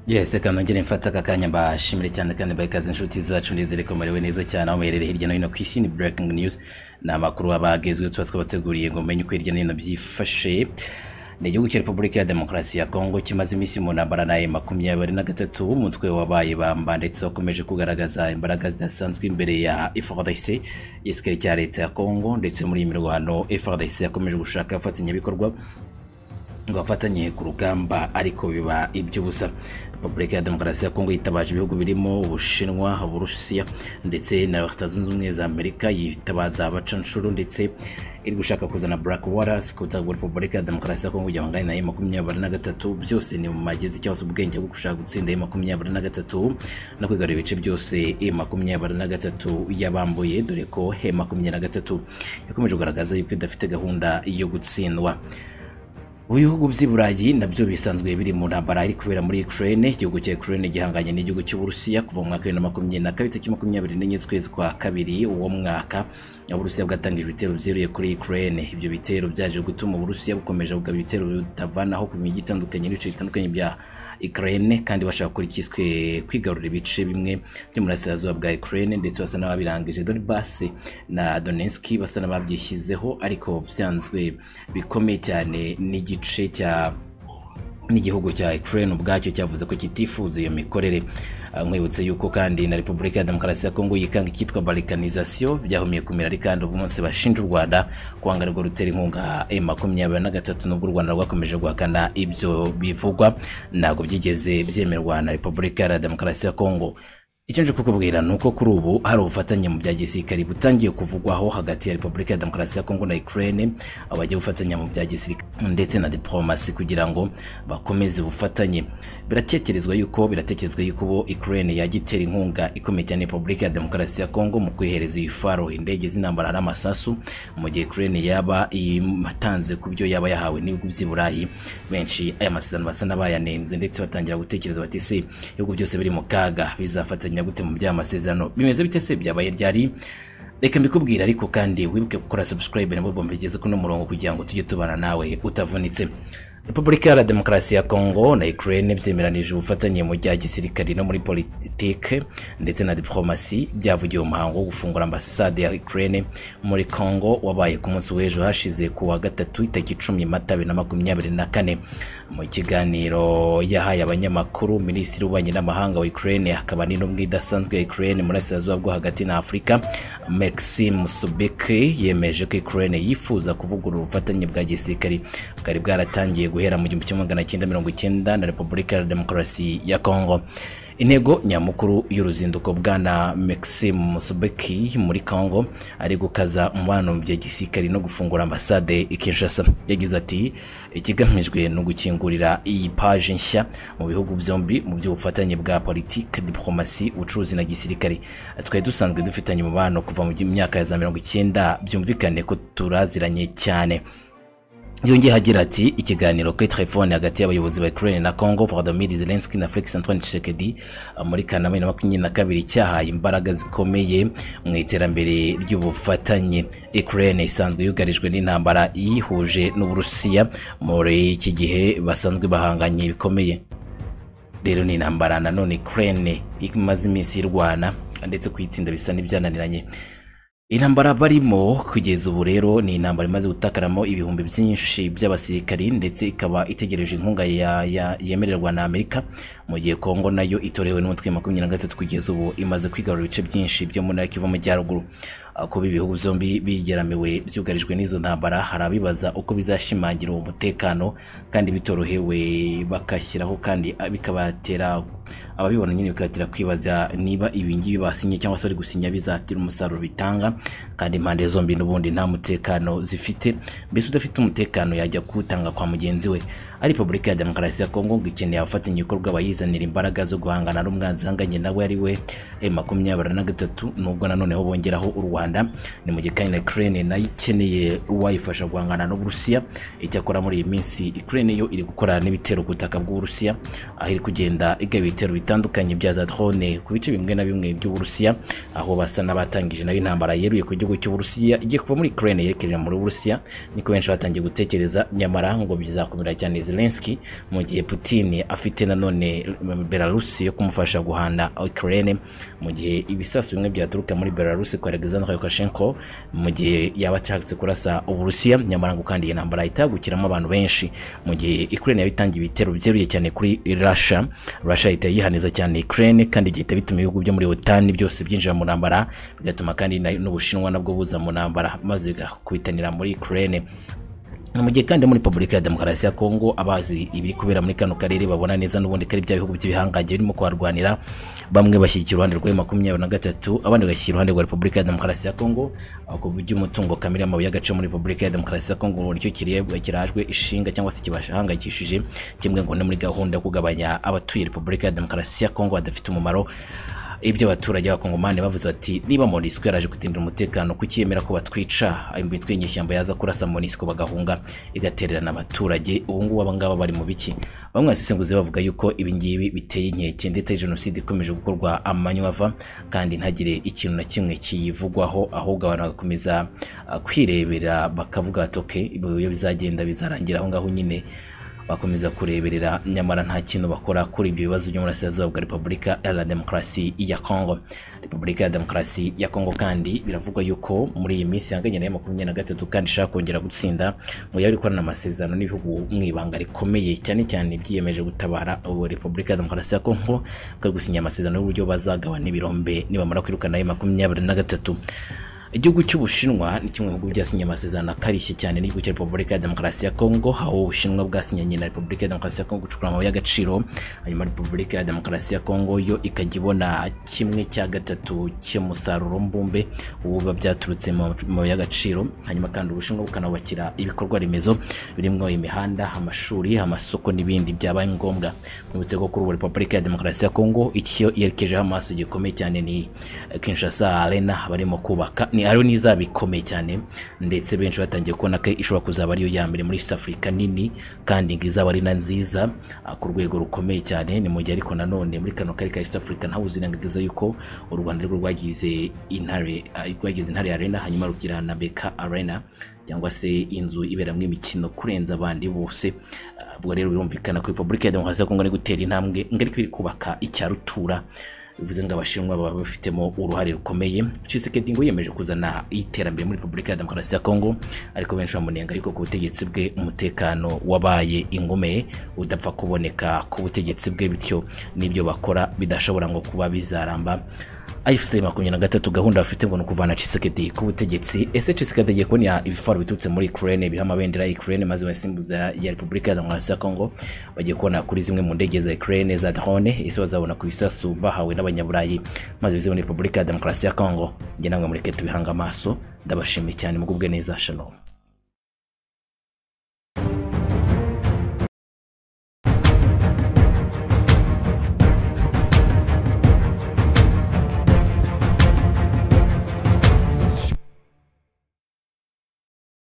yese kanongere mfata aka kanya mbashimire cyane kandi mbahe ikaze inshuti zacu nizere ko murewe neza cyane aho muherereye hirya no hino ku isi ni breaking news ni amakuru aba agezweho tuba twabateguriye ngo mumenye uko hirya no hino byifashe ni igihugu cya repubulika ya demokarasi ya kongo kimaze iminsi mu ntambara naye makumyabiri na gatatu umutwe wabaye bamba ndetse wakomeje kugaragaza imbaraga zidasanzwe imbere ya frdc igisirikare cya leta ya kongo ndetse muri iyi mirwano frdc yakomeje gushaka abafatanyabikorwa ngo bafatanye ku rugamba ariko biba iby'ubusa repubulika ya demokarasi ya kongo yitabaje ibihugu birimo ubushinwa uburusiya ndetse na leta zunze ubumwe za amerika yitabaza abacanshuro ndetse iri gushaka kuzana black waters ku butaka bwa repubulika ya demokarasi ya kongo kugira ngo angane na makumyabiri na gatatu byose ni mu magezi cyangwa se ubwenge bwo gushaka gutsinda e makumyabiri na gatatu no kwigarura ibice byose e makumyabiri na gatatu yabambuye dore ko e makumyabiri na gatatu yakomeje kugaragaza yuko idafite gahunda yo gutsindwa Ibihugu by'i Burayi nabyo bisanzwe biri mu ntambara iri kubera muri Ukraine, igihugu cya Ukraine gihanganye n'igihugu cy'u Burusiya kuva mu mwaka wa makumyabiri na kabiri tariki makumyabiri n'enye z'ukwezi kwa kabiri uwo mwaka. Uburusiya bwatangije ibitero byeruye kuri Ukraine. Ibyo bitero byaje gutuma Uburusiya bukomeje kugaba ibitero bitavanaho ku mijyi itandukanye n'ibice bitandukanye bya Ukraine kandi bashaka gukora ikiswe kwigarura ibice bimwe byo mu burasirazuba bwa Ukraine ndetse basa n'ababirangije Donbass na Donetsk basa n'ababyishyizeho ariko byanzwe bikomeye cyane n'igi igice cya n'igihugu cya Ukraine ubwacyo cyavuze ko kitifuza iyo mikorere nkwibutse yuko kandi na Repubulika ya Demokarasi ya Kongo yikanga icyitwa balkanization byahumiye kumira ari kandi ubu munsi bashinja u Rwanda kwanga rwo rutera inkunga M23 nubwo u Rwanda rwakomeje guhakana ibyo bivugwa ntabwo byigeze byemerwa na Repubulika ya Demokarasi ya Kongo icyo nje kukubwira ni uko kuri ubu hari ubufatanye mu bya gisirikare butangiye kuvugwaho hagati ya repubulika ya demokarasi ya kongo na ukraine abajya gufatanya mu bya gisirikare ndetse na diplomasi kugira ngo bakomeze ubufatanye biratekerezwa yuko biratekerezwa yuko ubu ukraine yajya itera inkunga ikomeye cyane repubulika ya demokarasi ya kongo mu kwihereza iyi faro indege z'intambara n'amasasu mu gihe ukraine yaba imatanze ku byo yaba yahawe n'ibihugu by'i burayi benshi aya masezerano basa n'abayanenze ndetse batangira gutekereza bati se ibihugu byose biri mu kaga bizafatanya gute mu by'amasezerano bimeze bite se byabaye ryari reka mbikubwira ariko kandi wibuke gukora subscribe nabwo bombi bigeze kuno murongo kugira ngo tujye tubana nawe utavunitse Repubulika ya Demokarasi ya Kongo na Ukraine byemeranije ubufatanye mu bya gisirikare no muri politike ndetse na diplomasi byavugiye umuhango wo gufungura ambasade ya Ukraine muri Kongo wabaye ku munsi w'ejo hashize ku wa gatatu itariki icumi mata bibiri na makumyabiri na kane mu kiganiro yahaye abanyamakuru minisitiri w'ububanyi n'amahanga wa Ukraine akaba n'intumwa idasanzwe ya Ukraine muri Burasirazuba bwo hagati na Afurika Maxime Subeki yemeje ko Ukraine yifuza kuvugurura ubufatanye bwa gisirikare bwari bwaratangiye guhera mu gihumbi kimwe magana cyenda mirongo icyenda na repubulika ya demokarasi ya kongo intego nyamukuru y'uruzinduko bwana maxime musubeki muri congo ari gukaza umubano mu bya gisirikare no gufungura ambasade i kinshasa yagize ati ikigamijwe ni ugukingurira iyi paje nshya mu bihugu byombi mu by'ubufatanye bwa politiki diplomasi ubucuruzi na gisirikare twari dusanzwe dufitanye umubano kuva mu myaka ya za mirongo icyenda byumvikane ko turaziranye cyane yongeye agira ati ikiganiro kuri telefone hagati y'abayobozi ba Ukraine na Congo Volodymyr Zelensky na Felix Antoine Tshisekedi muri Kanama na makumyabiri na kabiri cyahaye imbaraga zikomeye mu iterambere ry'ubufatanye Ukraine isanzwe yugarijwe n'intambara yihuje n'Uburusiya muri iki gihe basanzwe bahanganye bikomeye rero ni intambara nanone Ukraine imaze iminsi irwana ndetse kuyitsinda bisa n'ibyananiranye intambara barimo kugeza ubu rero ni intambara imaze gutakaramo ibihumbi byinshi by'abasirikari ndetse ikaba itegereje inkunga yemererwa na Amerika mu gihe Kongo nayo itorewe n'umutwe wa makumyabiri na gatatu kugeza ubu imaze kwigarura ibice byinshi byo muri Kivu Majyaruguru kuba ibihugu byombi bigeramiwe byugarijwe n'izo ntambara hari abibaza uko bizashimangira umutekano kandi bitorohewe bagashyiraho kandi bikabatera ababibona nyine bikabatera kwibaza niba ibi ngibi basinye cyangwa se bari gusinya bizatira umusaruro bitanga kandi impande zombi n'ubundi nta mutekano zifite mbese udafite umutekano yajya kuwutanga kwa mugenzi we ari repubulika ya demokarasi ya kongo ngo ikeneye abafatanya ibikorwa bayizanira imbaraga zo guhangana n'umwanzi ihanganye nawe ari we makumyabiri na gatatu nubwo nanoneho bongeraho u rwanda ni mu gihe kandi na ukraine nayo ikeneye uwayifasha guhangana n'uburusiya icyakora muri iyi minsi ukraine yo iri gukora n'ibitero ku butaka bw'uburusiya aho iri kugenda igaba ibitero bitandukanye bya za drone ku bice bimwe na bimwe by'uburusiya aho basa n'abatangije nayo intambara yeruye ku gihugu cy'uburusiya igiye kuva muri ukraine yerekeje muri burusiya niko benshi batangiye gutekereza nyamara ngo bizakomera cyane zelenski mu gihe putin afite nanone belarusi yo kumufasha guhana ukraine mu gihe ibisasu bimwe byaturuka muri belarusi kwa alexander lukashenko mu gihe yaba ashatse kurasa uburusiya nyamara ngo kandi iyi ntambara itagukiramo abantu benshi mu gihe ukraine yabitangiye ibitero byeruye cyane kuri russia russia ihita yihaniza cyane ukraine kandi igahita bituma ibihugu byo muri otani byose byinjira mu ntambara bigatuma kandi na- n'ubushinwa nabwo buza mu ntambara maze bigakubitanira muri ukraine Ni mu gihe kandi muri repubulika ya demokarasi ya kongo abazi ibiri kubera muri kano karere babona neza n'ubundi kari bya bihugu by'ibihangange birimo kuharwanira bamwe bashyigikira uruhande rwa makumyabiri na gatatu abandi bagashyira uruhande rwa repubulika ya demokarasi ya kongo aho ku by'umutungo kamere amabuye y'agaciro muri repubulika ya demokarasi ya kongo uburyo kirebwa kirajwe ishinga cyangwa se kibahangayikishije kimwe ngo ni muri gahunda yo kugabanya abatuye repubulika ya demokarasi ya kongo badafite umumaro ibyo abaturage b'abakongomani bavuze bati niba monisco yaraje kutindira umutekano kucyemera ko batwica imitwe y'inyeshyamba yaza kurasa monisco bagahunga igatererana abaturage ubu ngubu abangaba bari mu biki bamwe basesenguzi bavuga yuko ibi ngibi biteye inkeke ndetse jenoside ikomeje gukorwa amanywa ava kandi ntagire ikintu na kimwe kiyivugwaho ahubwo abantu bagakomeza ah, kwirebera bakavuga batoke ibyo bizagenda bizarangira aho ngaho nyine bakomeza kureberera nyamara nta kintu bakora kuri ibyo bibazo byo burasirazuba bwa repubulika iharanira demokarasi ya kongo repubulika ya demokarasi ya kongo kandi biravugwa yuko muri iyi minsi yanganye nayo makumyabiri na gatatu kandi ishaka kongera gutsinda ngo yaba ikorana amasezerano n'ibihugu mu ibanga rikomeye cyane cyane byiyemeje gutabara ubu repubulika ya demokarasi ya kongo bari gusinya amasezerano y'uburyo bazagabana ibirombe nibamara kwirukana ayo makumyabiri na gatatu igihugu cy'ubushinwa ni kimwe mu bihugu byasinye amasezerano akarishye cyane n'igihugu cya repubulika ya demokarasi ya kongo aho ubushinwa bwasinyanye na repubulika ya demokarasi ya kongo gucukura amabuye y'agaciro hanyuma repubulika ya demokarasi ya kongo yo ikajya ibona kimwe cya gatatu cy'umusaruro mbumbe uba byaturutse mu mabuye y'agaciro hanyuma kandi ubushinwa bukanubakira ibikorwa remezo birimo imihanda amashuri amasoko n'ibindi byabaye ngombwa nibutse ko kuri ubu repubulika ya demokarasi ya kongo icyo yerekejeho amaso gikomeye cyane ni eh, kinshasa arena barimo kubaka ni ariyo n'izaba ikomeye cyane ndetse benshi batangiye kubona ko ishobora kuzaba ariyo ya mbere muri east africa nini kandi ngo izaba ari na nziza ah, ku rwego rukomeye cyane ni mu gihe ariko nanone muri kano karere ka east africa ntawe uzirengagiza yuko u rwanda rwo rwagize intare ah, rwagize intare arena hanyuma rugira na beka arena cyangwa se inzu iberamo imikino kurenza abandi bose Ah, ubwo rero birumvikana ko repubulika ya demokarasi ya kongo ari gutera intambwe ngari ko iri kubaka icya rutura bivuze ngo abashinwa baba bafitemo uruhare rukomeye Tshisekedi ngo yiyemeje kuzana iterambere muri repubulika ya demokarasi ya kongo ariko benshi bamunenga yuko ku butegetsi bwe umutekano wabaye ingomeye udapfa kuboneka ku butegetsi bwe bityo n'ibyo bakora bidashobora ngo kuba bizaramba IFC makumyabiri na gatatu gahunda bafite ngo ni ukuvana Tshisekedi ku butegetsi ese Tshisekedi agiye kubona ibifaro biturutse muri Ukraine biriho amabendera ya Ukraine maze basimbuza ya Repubulika ya Demokarasi ya Kongo bagiye kubona kuri zimwe mu ndege za Ukraine za drone ese bazabona ku bisasu bahawe n'abanyaburayi maze bize muri Repubulika ya Demokarasi ya Kongo njye namwe mureke tubihanga amaso ndabashimiye cyane mugubwe neza shalom